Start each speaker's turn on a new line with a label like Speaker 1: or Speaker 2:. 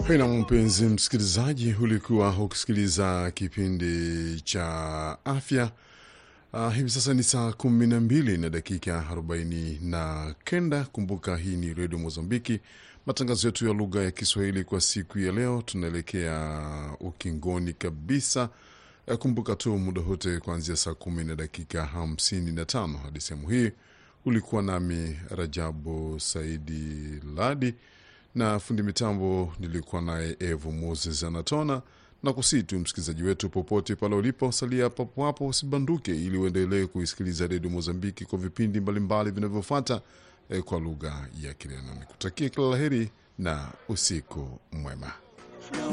Speaker 1: Pena mpenzi msikilizaji, ulikuwa ukisikiliza kipindi cha afya. Uh, hivi sasa ni saa kumi na mbili na dakika arobaini na kenda. Kumbuka hii ni redio Mozambiki, matangazo yetu ya lugha ya Kiswahili kwa siku ya leo. Tunaelekea ukingoni kabisa. Uh, kumbuka tu muda wote kuanzia saa kumi na dakika hamsini na tano hadi sehemu hii ulikuwa nami Rajabu Saidi Ladi na fundi mitambo nilikuwa naye Evo Moses Anatona na kusii tu msikilizaji wetu popote pale ulipo, salia papo hapo, usibanduke, ili uendelee kuisikiliza redio Mozambiki kwa vipindi mbalimbali vinavyofuata eh, kwa lugha ya Kireno. Nikutakia kila la heri na usiku mwema.